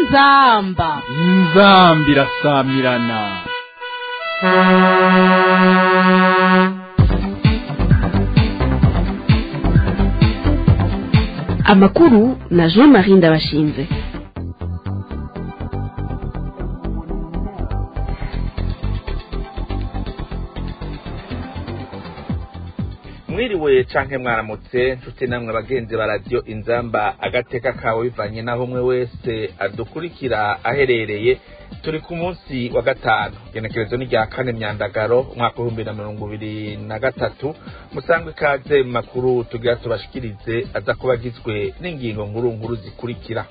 inzamba inzambi irasamirana amakuru na jean marie ndabashinze mwiriwe canke mwaramutse nshuti namwe bagenzi ba radiyo inzamba agateka kawe bivanye n'aho umwe wese adukurikira aherereye turi ku munsi wa gatanu genekerezo ni rya kane myandagaro umwaka w'ibihumbi na mirongo ibiri na gatatu musangwe ikaze mu makuru tugira tubashikirize aza kuba agizwe n'ingingo nkuru nkuru zikurikira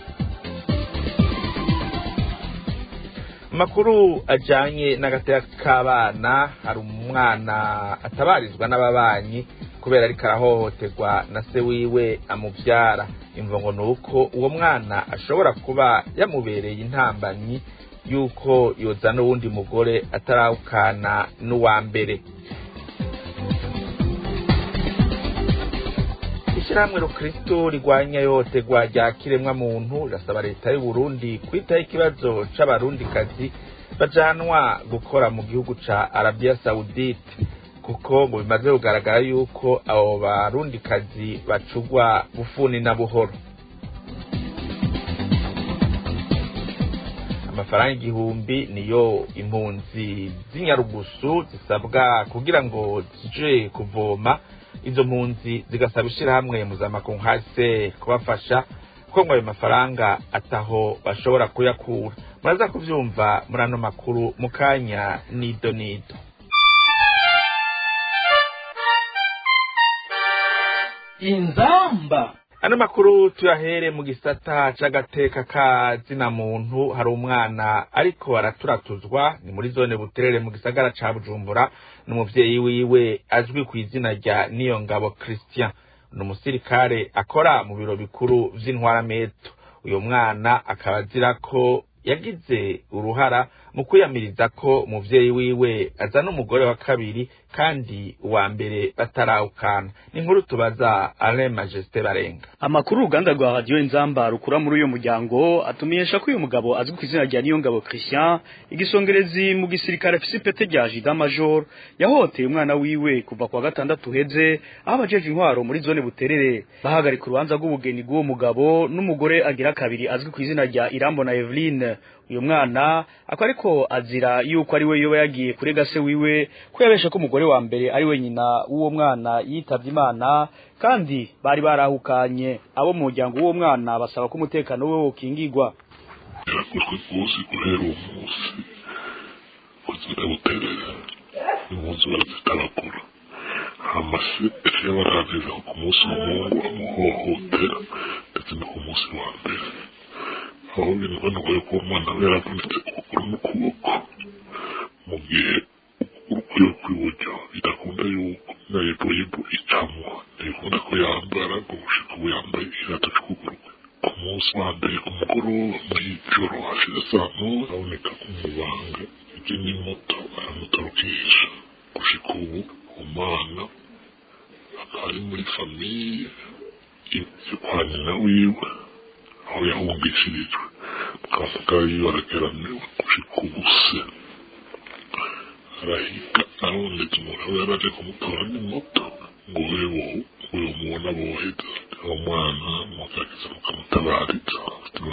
makuru ajanye n'agateka k'abana hari umwana atabarizwa n'ababanyi kubera ariko arahohoterwa na se wiwe amuvyara imvo ngo nuko uwo mwana ashobora kuba yamubereye intambanyi yuko yozana uwundi mugore atarawukana n'uwa mbere ishyirahamwe rukristo rigwanya yotegwa rya kiremwa muntu rirasaba leta y'u Burundi kwitaho ikibazo c'abarundikazi bajanwa gukora mu gihugu ca Arabia Saudite kuko ngo bimaze kugaragara yuko abo barundikazi bacugwa bufuni na buhoro amafaranga igihumbi niyo impunzi z'inyarugusu zisabwa kugira ngo zije kuvoma izo mpunzi zigasaba ishirahamwe mpuzamakungu hase kubafasha kuko ngo ayo mafaranga ataho bashobora kuyakura muraza kuvyumva muri ano makuru mu kanya nido nido inzamba ano makuru tuyahere mu gisata c'agateka ka zina muntu hari umwana ariko araturatuzwa ni muri zone buterere mu gisagara ca bujumbura n'umuvyeyi wiwe azwi ku izina rya niyongabo christian ni umusirikare akora mu biro bikuru vy'intwarameto uyo mwana akaba azira ko yagize uruhara mu kwiyamiriza ko umuvyeyi wiwe azana umugore wa kabiri kandi uwa mbere batarawukana ni inkuru tubaza Alain Majesté Barenga amakuru uruganda rwa radiyo inzamba rukura muri uyu muryango atumenyesha ko uyu mugabo azwi ku izina rya niyongabo christian igisongerezi mu gisirikare afise ipete rya jida major yahohoteye umwana wiwe kuva kwa gatandatu uheze aho abajeje intwaro muri zone buterere bahagarika urubanza rw'ubugeni bw'uwo mugabo n'umugore agira kabiri azwi ku izina rya irambo na eveline uyu mwana akaba ariko azira yuko ari we yoba yagiye kurega se wiwe ko yabeshe ko umugore wa mbere ari we nyina w'uwo mwana yitavye imana kandi bari barahukanye abo mu muryango w'uwo mwana basaba ko umutekano we wokingirwa yarakozwe rwose guhera uwo munsi kuzira buterera impunzi barazitabagura hama se ejo yabarangije ku munsi umuhungu amuhohotera ndetse no ku munsi wa mbere aho binagoye ko uwo mwana we yaravunitse ukuguru n'ukuboko mu gihe ukuguru kwiwe kw'iburyo bidakunda yuko na yeboyebo icamwo ntibikunda ko yambara ngo gushika ubu yambaye ikirato c'ukuguru ku munsi wa mbere ku mugoroba mw'ijoro hashize saa moya haboneka umubanga ije n'imoto aramutorokesha gushika ubu umwana akaba ari muri famiye yo kwa nyina wiwe aho yahungishirijwe twavuga yiwe arageramiwe gushika ubu se arahiga arondetse umuntu aba yaraje kumutora n'imoto ngo wewe uyu mubona boheza uwo mwana mugerageza mukamutabariza ubuzima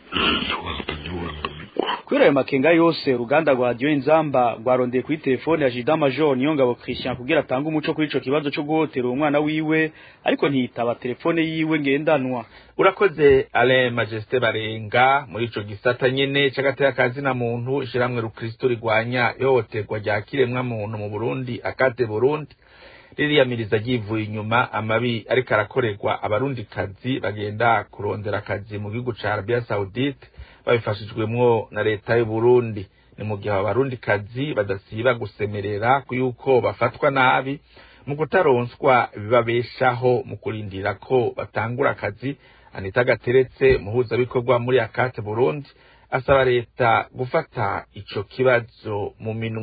bwiwe kubera ayo makenga yose uruganda rwa radiyo inzamba rwarondeye kuri telefone ya jida major niyongabo christian kugira atange umuco kuri ico kibazo co guhotera umwana wiwe ariko ntiyitaba telefone yiwe ngendanwa urakoze Alain Majesté Barenga muri ico gisata nyene c'agateka ka zina muntu ishiramwe rukristo rigwanya ihohoterwa rya kiremwa muntu mu Burundi akate Burundi ririyamiriza ryivuye inyuma amabi ariko arakorerwa abarundikazi bagenda kurondera akazi mu gihugu ca Arabia Saudite babifashijwemwo na leta y'u Burundi ni mu gihe abarundikazi badasiba gusemerera yuko bafatwa nabi mu kutaronswa bibabeshaho mu kurindira ko batangura akazi Anita Gateretse muhuzabikorwa muri Akate Burundi asaba leta gufata ico kibazo mu minwe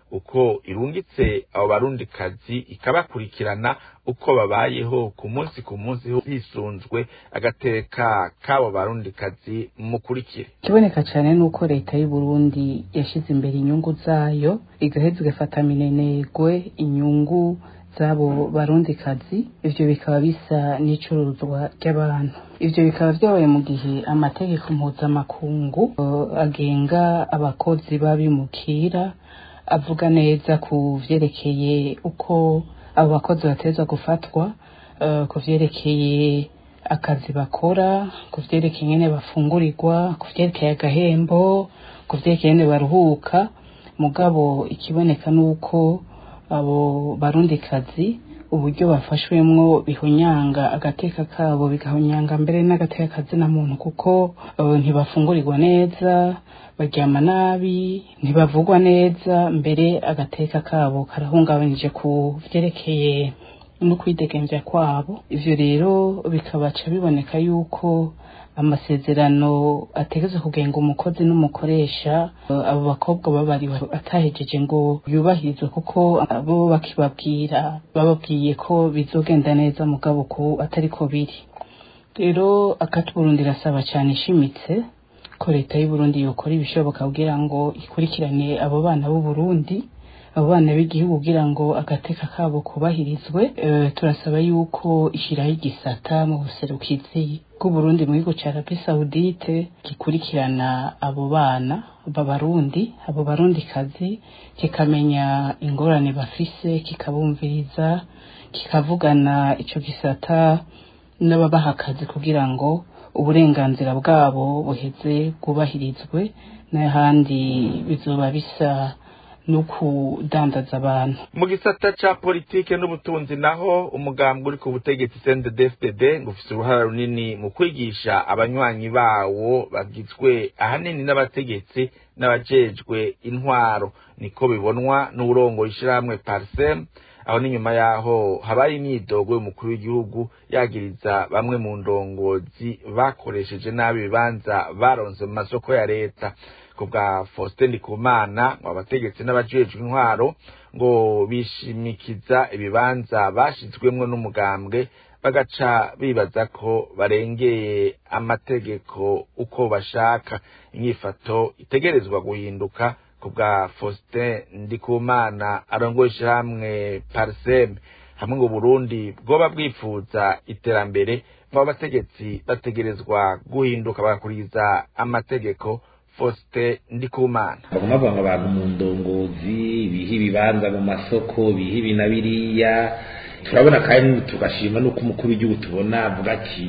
uko irungitse abo barundikazi ikabakurikirana uko babayeho ku munsi ku munsi hisunzwe agateka k'abo barundikazi mukurikire ikiboneka cyane ni uko leta y'u Burundi yashyize imbere inyungu zayo igaheza igafata minenegwe inyungu z'abo barundikazi ivyo bikaba bisa n'icuruzwa ry'abantu ivyo bikaba vyabaye mu gihe amategeko mpuzamakungu uh, agenga abakozi b'abimukira avuga neza ku vyerekeye uko abo bakozi bateza gufatwa uh, ku vyerekeye akazi bakora ku vyerekeye ingene bafungurirwa ku vyerekeye agahembo ku vyerekeye ingene baruhuka mugabo ikiboneka nuko abo barundikazi uburyo bafashwemwo bihunyanga agateka kabo bigahunyanga mbere n'agateka kazina muntu kuko uh, ntibafungurirwa neza baryama nabi ntibavugwa neza mbere agateka kabo karahungabanije ku vyerekeye no kwidegemvya kwabo ivyo rero bikabaca biboneka yuko amasezerano ategeze kugenga umukozi n'umukoresha uh, abo bakobwa babariwe atahejeje ngo yubahirizwe kuko bo bakibabwira bababwiye ko bizogenda neza mugabo ko atari ko biri rero akati Burundi irasaba cyane ishimitse ko leta y'u Burundi yokora ibishoboka kugira ngo ikurikirane abo bana b'u Burundi abo bana b'igihugu kugira ngo agateka kabo kubahirizwe e, turasaba yuko ishiraho igisata mu buserukizi bw'uburundi mu gihugu ca arabi saudite gikurikirana abo bana b'abarundi abo barundikazi kikamenya ingorane bafise kikabumviriza kikavugana ico gisata n'ababaha akazi kugira ngo uburenganzira bwabo buheze bwubahirizwe n'ahandi bizoba bisa no kudandaza abantu mu gisata ca politike n'ubutunzi naho umugambwe uri ku butegetsi CNDD-FDD ngo ufise uruhara runini mu kwigisha abanywanyi bawo bagizwe ahanini n'abategetsi n'abajejwe intwaro niko bibonwa n'uburongo ishirahamwe Parsem aho n'inyuma yaho habaye imyidogo y'umukuru w'igihugu yagiriza bamwe mu ndongozi bakoresheje nabi ibibanza baronse mu masoko ya leta ku bwa Faustin Ndikumana ngo abategetsi n'abajejwe intwaro ngo bishimikiza ibibanza bashizwemwo n'umugambwe bagaca bibaza ko barengeye amategeko uko bashaka inyifato itegerezwa guhinduka ku bwa Faustin Ndikumana arongoye ishirahamwe Parsem hamwe ngo Burundi bwoba bwifuza iterambere ngo abategetsi bategerezwa guhinduka bagakurikiza amategeko Faustin Ndikumana baguma bavuga ngo abantu mu ndongozi biha ibibanza mu masoko biha ibi na biriya turabona kandi tugashima nuko umukuru w'igihugu tubona avuga ati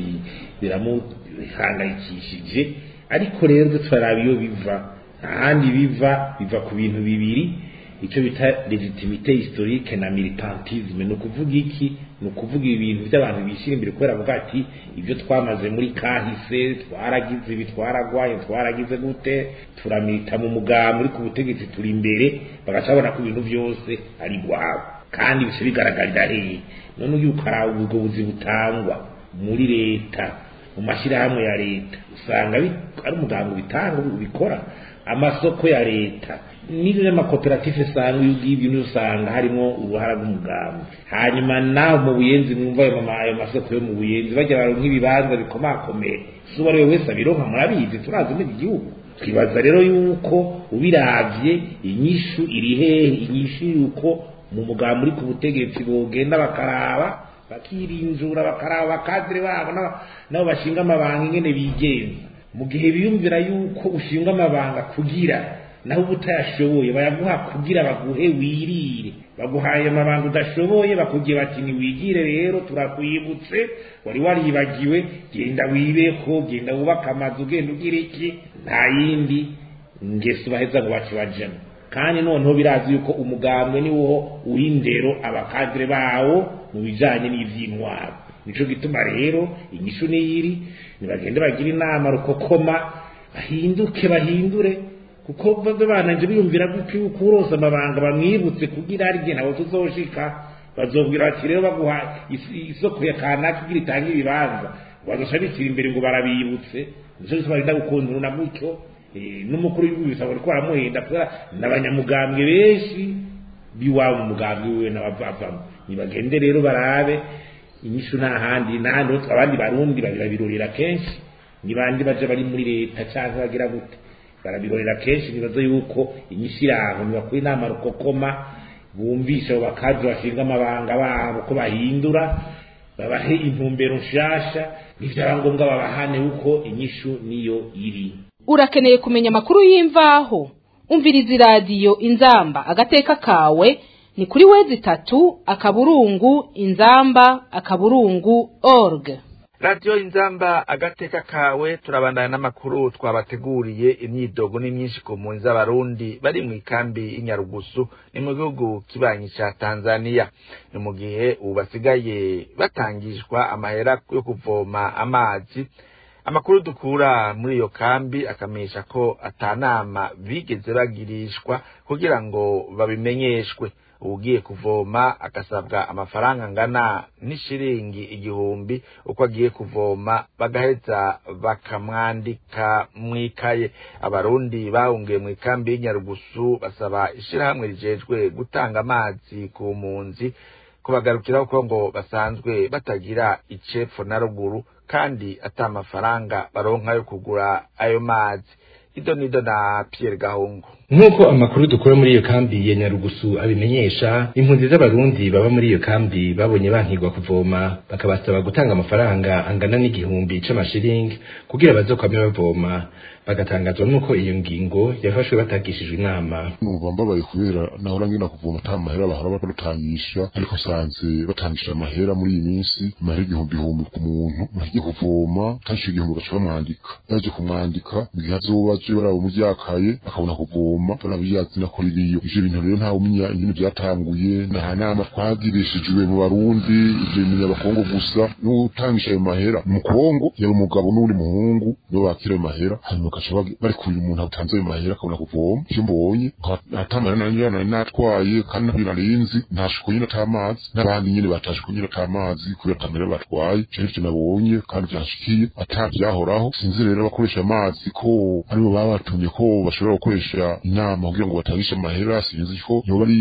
biramuhangayikishije ariko rero turaraba iyo biva ahandi biva biva ku bintu bibiri icyo bita legitimite historique na militantisme ni ukuvuga iki ni ukuvuga ibintu by'abantu bishyira imbere kubera avuga ati ibyo twamaze muri kahise twaragize ibi twaragwaye twaragize gute turamita mu mugambi uri ku butegetsi turi imbere bagaca babona ko ibintu byose ari rwabo kandi bice bigaragarira hehe none uyu ukaraba ubwo buzi butangwa muri leta mu mashyirahamwe ya leta usanga ari umugambi ubitanga ubikora amasoko ya leta n'ibyo n'amakoperative usanga iyo ugiye ibintu usanga harimo uruhara rw'umugambi hanyuma nawe mu buyenzi mwumva ayo masoko yo mu buyenzi bajya baronka ibibanza bikomakomeye si uwo ari we wese abironka murabizi turazi muri iki gihugu twibaza rero yuko ubiravye inyishu iri hehe inyishu yuko mu mugambi uri ku butegetsi bogenda bakaraba bakirinjura bakaraba abakadire babo nabo bashinga amabanga ingene bigenza mu gihe biyumvira yuko ushinga amabanga kugira naho uba utayashoboye bayaguha kugira baguhe wirire baguhaye amabanga udashoboye bakubwiye bati ntiwigire rero turakwibutse wari waribagiwe genda wibeho genda wubake amazu ugenda ugira iki nta yindi ngeso baheza ngo bace bajemo kandi noneho birazi yuko umugambwe ni wo uw'indero abakadire bawo mu bijanye n'ivy'intwaro nico gituma rero inyishu niyiri nibagende bagira inama rukokoma bahinduke bahindure kuko bave bananje biyumvira gutyo yuko urose amabanga bamwibutse kugira arye nabo tuzoshika bazobwira bati rero baguha isoko ya kanaka kugira itange ibibanza bazoca bitira imbere ngo barabibutse nico gituma barinda gukundana gutyo n'umukuru w'igihugu bisaba ko baramuhenda kubera n'abanyamugambwe benshi biwabo mu mugambi wiwe n'abavamo nibagende rero barabe inyishu nta handi n'ahandi ho abandi barundi babirorera kenshi ni bandi baje bari muri leta cyangwa bagira gute barabirorera kenshi nibaza yuko inyishu iraho nibakora inama rukokoma bumvisha abo bakazi bashinga amabanga babo ko bahindura babahe intumbero nshasha nivyaba ngombwa babahane uko inyishu niyo iri urakeneye kumenya amakuru y'imvaho umviriza iradiyo inzamba agateka kawe ni kuri wezi itatu akaburungu inzamba akaburungu org radiyo inzamba agateka kawe turabandana n'amakuru twabateguriye imyidogo ni myinshi ku mpunzi z'abarundi bari mu ikambi y'inyarugusu ni mu gihugu kibanyi ca tanzania ni mu gihe ubu basigaye batangishwa amahera yo kuvoma amazi amakuru dukura muri iyo kambi akamenyesha ko atanama bigeze bagirishwa kugira ngo babimenyeshwe ugiye kuvoma agasabwa amafaranga angana n'ishiringi igihumbi uko agiye kuvoma bagaheza bakamwandika mw'ikaye abarundi bahungiye mu ikambi y'inyarugusu basaba ishirahamwe rijejwe gutanga amazi ku mpunzi kubagarukiraho ko ngo basanzwe batagira icepfo na ruguru kandi ata amafaranga baronka yo kugura ayo mazi ido nido na Pierre Gahungu nk'uko amakuru dukura muri iyo kambi ya nyarugusu abimenyesha impunzi z'abarundi baba muri iyo kambi babonye bankirwa kuvoma bakabasaba gutanga amafaranga angana n'igihumbi c'amashiringi kugira bazokwame bavoma bagatangazwa n'uko iyo ngingo yafashwe batagishijwe inama numva mbabaye kubera nahora ngenda kuvoma ata mahera bahora badutangisha ariko nsanze batangisha amahera muri iyi minsi amahera igihumbi ihumbi ku muntu agiye kuvoma tangisha igihumbi bagaca bamwandika yaje kumwandika mu gihe azoba aje baraba umuryakaye akabona kuvoma barabiyazi nako ririyo ivyo bintu rero ntawe umenya ingene vyatanguye nta nama twagirishijwe mu barundi ivyo bimenya abakongo gusa n'utangisha ayo mahera mu kongo yari umugabo n'uwundi muhungu nibo bakira ayo mahera hanyuma bagaca bari kuyu umuntu atanze ayo mahera akabona kuvoma icyo mbonye atamara nanjye nari natwaye kandi ntabirarinzi ntashiko nyine atamazi n'abandi nyine batashiko nyine atamazi kubera atamera batwaye icyo ivyo nabonye kandi vyanshikiye atabyahoraho sinzi rero abakoresha amazi ko aribo baba batumye ko bashobora gukoresha inama kugira ngo batangishe amahera sinzi ko yoba ari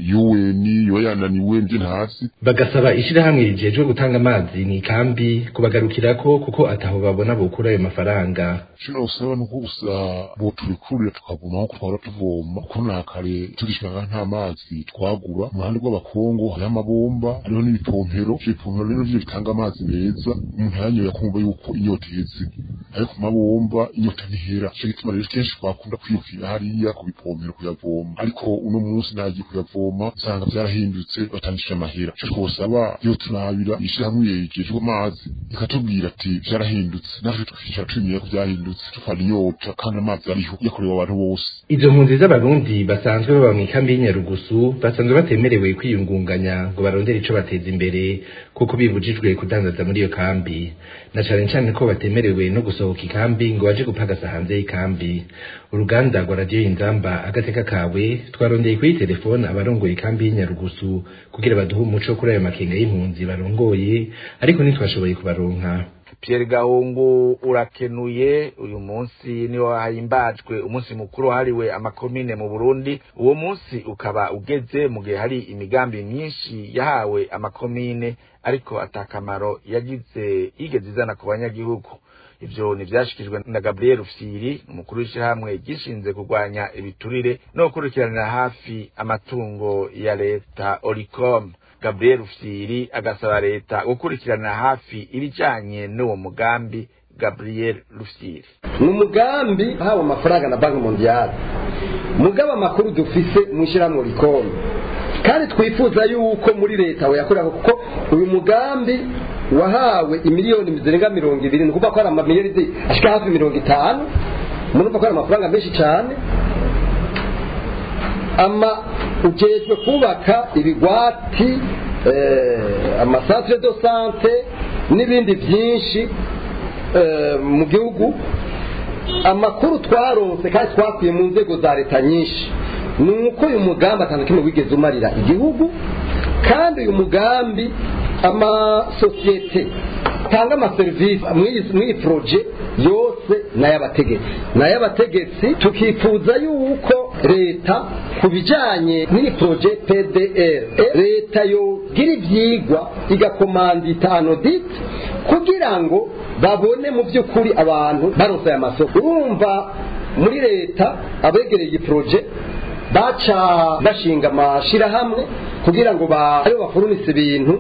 UN yoba yananiwe nje ntazi bagasaba ishirahamwe rijejwe gutanga amazi ni kambi kubagarukirako kuko ataho babona bokura ayo mafaranga shino usaba nuko gusa bo tubikurira tukavoma aho twahora tuvoma kuko nakare tugishaka nta mazi twagura mu ruhande rw'abakongo hariho amabomba hariho n'ibipompero ivyo bipompero rero vyo bitanga amazi meza umuntu yanyoye akumva yuko inyota iheze ariko ku mabomba inyota ntihera ico gituma rero kenshi twakunda kwirukira hariya ku bipompero kuyavoma ariko uno munsi nagiye kuyavoma usanga vyarahindutse batangishije amahera ico twosaba iyo turabira ishirahamwe yejejwe amazi ikatubwira ati vyarahindutse natwe tukicara twimenya ko vyahindutse tufana inyota kandi amazi ariho yakorewe abantu bose izo mpunzi z'abarundi basanzwe baba mu ikambi y'inyarugusu basanzwe batemerewe kwiyungunganya ngo barondere ico bateza imbere kuko bibujijwe kudandaza muri iyo kambi na cane cane ko batemerewe no gusohoka ikambi ngo baje gupagasa hanze y'ikambi uruganda rwa radiyo inzamba agateka kawe twarondeye kuri telefone abarongoye ikambi y'inyarugusu kugira baduhe umuco kuri ayo makenga y'impunzi barongoye ariko ntitwashoboye kubaronka Pierre Gahungu urakenuye uyu munsi niwo hahimbajwe umunsi mukuru wahariwe amakomine mu Burundi uwo munsi ukaba ugeze mu gihe hari imigambi myinshi yahawe amakomine ariko atakamaro yagize igeze izana ku banyagihugu ivyo nivyashikijwe na Gabriel Ufsiri umukuru w'ishyirahamwe gishinze kurwanya ibiturire no gukurikiranira hafi amatungo ya leta Oricom Gabriel Ufsiri agasaba leta gukurikiranira hafi ibijanye n'uwo mugambi Gabriel Ufsiri ni umugambi hawe amafaranga na banki mondiale mugaba amakuru dufise mu ishyirahamwe Oricom kandi twifuza yuko muri leta yakorera kuko uyu mugambi wahawe imiliyoni zirenga mirongo ibiri ni ukuvuga ko ari amamiliyoni ashika hafi mirongo itanu murumva ko ari amafaranga menshi cyane ama ujejwe kubaka ibigwati amasantere do sante n'ibindi byinshi mu gihugu amakuru twaronse kandi twakuye mu nzego za leta nyinshi ni uko uyu mugambi atanu kimwe wigeze umarira igihugu kandi uyu mugambi amasosiyete atanga amaserivisi mw'iyi poroje yose ni ay'abategetsi ni ay'abategetsi tukifuza yuko leta ku bijyanye n'iyi poroje pdr leta yogira ibyigwa igakomanda itanu diti kugira ngo babone mu by'ukuri abantu baronse aya masoko urumva muri leta abegereye iyi poroje baca bashinga amashyirahamwe kugira ngo aribo bafurunise ibintu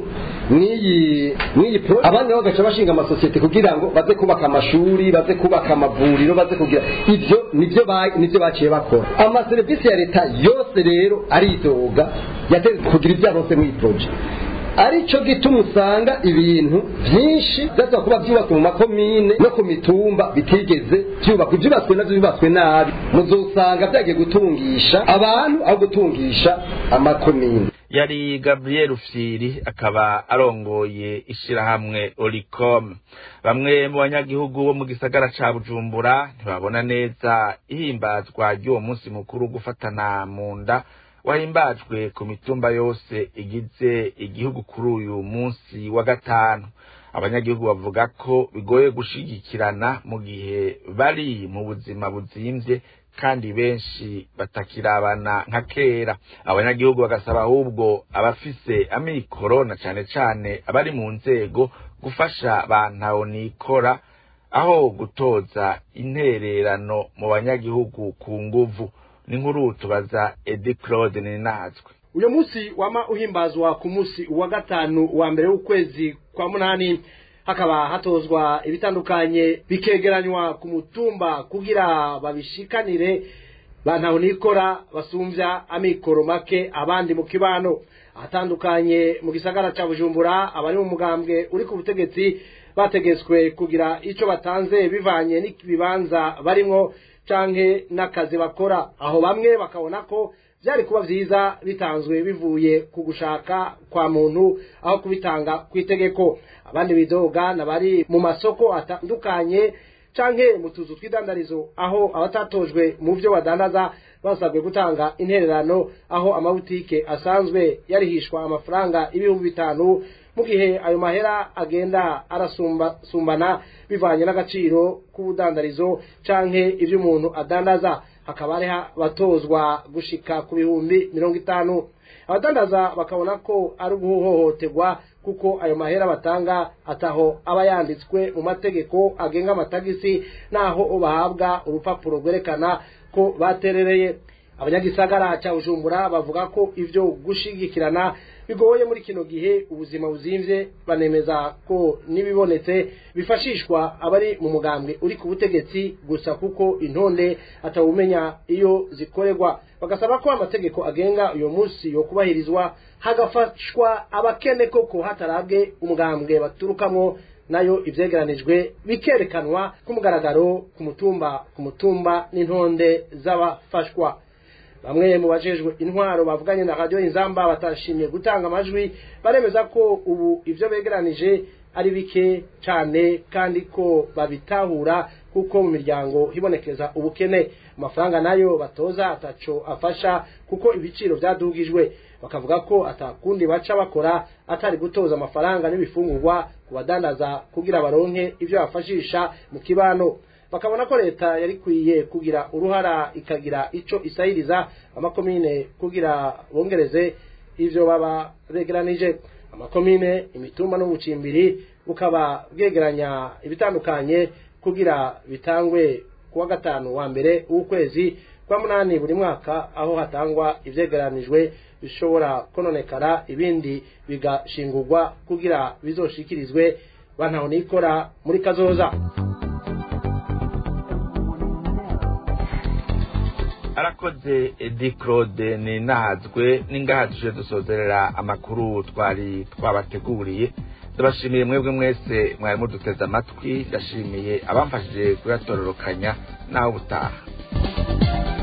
mw'iyi mw'iyi pro abandi nabo bagaca bashinga amasosiyete kugira ngo baze kubaka amashuri baze kubaka amavuriro baze kugira ibyo nibyo nibyo baciye bakora amaserivisi ya leta yose rero aridoga yateze kugira ibyo arose mw'iyi poroje aricyo gituma usanga ibintu byinshi byasaba kuba byubatswe mu makomine no ku mitumba bitigeze byubakwa ibyubatswe nabyo byubatswe nabi muzosanga byagiye gutungisha abantu aho gutungisha amakomine yari gabriel ufyiri akaba arongoye ishirahamwe oricom bamwe mu banyagihugu bo mu gisagara ca bujumbura ntibabona neza ihimbazwa ry'uwo munsi mukuru gufatana mu nda wahimbajwe ku mitumba yose igize igihugu kuri uyu munsi wa gatanu abanyagihugu bavuga ko bigoye gushigikirana mu gihe bari mu buzima buzimvye kandi benshi batakirabana nka kera abanyagihugu bagasaba ahubwo abafise amikoro na cane cane abari mu nzego gufasha bantaho nikora aho gutoza intererano mu banyagihugu ku nguvu n'inkuru tubaza Edi Claude Ninazwe uyu munsi wama uhimbazwa ku munsi wa gatanu wa mbere w'ukwezi kwa munani hakaba hatozwa ibitandukanye bikegeranywa ku mutumba kugira babishikanire bantaho nikora basumvya amikoro make abandi mu kibano ahatandukanye mu gisagara ca bujumbura abari mu mugambwe uri ku butegetsi bategetswe kugira ico batanze bivanye n'ibibanza barimwo canke n'akazi bakora aho bamwe bakabona ko byari kuba vyiza bitanzwe bivuye ku gushaka kwa muntu aho kubitanga ku itegeko abandi bidoga nabari mu masoko atandukanye canke mu tuzu tw'idandarizo aho abatatojwe mu vyo badandaza basabwe gutanga intererano aho amabutike asanzwe yarihishwa amafaranga ibihumbi bitanu mu gihe ayo mahera agenda arasumbana bivanye n'agaciro k'ubudandarizo canke ivyo umuntu adandaza hakaba hariho batozwa gushika ku bihumbi mirongo itanu abadandaza bakabona ko ari uguhohoterwa kuko ayo mahera batanga ataho aba yanditswe mu mategeko agenga amatagisi naho bahabwa urupapuro rwerekana ko baterereye abanyagisagara cya bujumbura bavuga ko ivyo gushigikirana bigoye muri kino gihe ubuzima buzimvye banemeza ko n'ibibonetse bifashishwa abari mu mugambwe uri ku butegetsi gusa kuko intonde atawumenya iyo zikorerwa bagasaba ko amategeko agenga uyo munsi yo kubahirizwa hagafashwa abakene koko hatarabwe umugambwe baturukamwo nayo ivyegeranijwe bikerekanwa ku mugaragaro ku mutumba ku mutumba n'intonde z'abafashwa bamwe mu bajejwe intwaro bavuganye na radio inzamba batashimye gutanga amajwi baremeza ko ubu ivyo begeranije ari bike cane kandi ko babitahura kuko mu miryango hibonekeza ubukene amafaranga nayo batoza ataco afasha kuko ibiciro vyadugijwe bakavuga ko atakundi baca bakora atari gutoza amafaranga n'ibifungurwa ku badandaza kugira baronke ivyo bafashisha mu kibano bakabona ko leta yari kwiye kugira uruhara ikagira ico isahiriza amakomine kugira bongereze ivyo baba begeranije amakomine imitumba n'ubucimbiri bukaba bwegeranya ibitandukanye kugira bitangwe kuwa gatanu wa mbere w'ukwezi kwa munani buri mwaka aho hatangwa ivyegeranijwe bishobora kononekara ibindi bigashingurwa kugira bizoshikirizwe bantaho nikora muri kazoza arakoze edi claude ni nahazwe n'ingaha tuje dusozerera amakuru twari twabateguriye ndabashimiye mwebwe mwese mwari muduteze amatwi ndashimiye abamfashije kuyatororokanya nawe ubutaha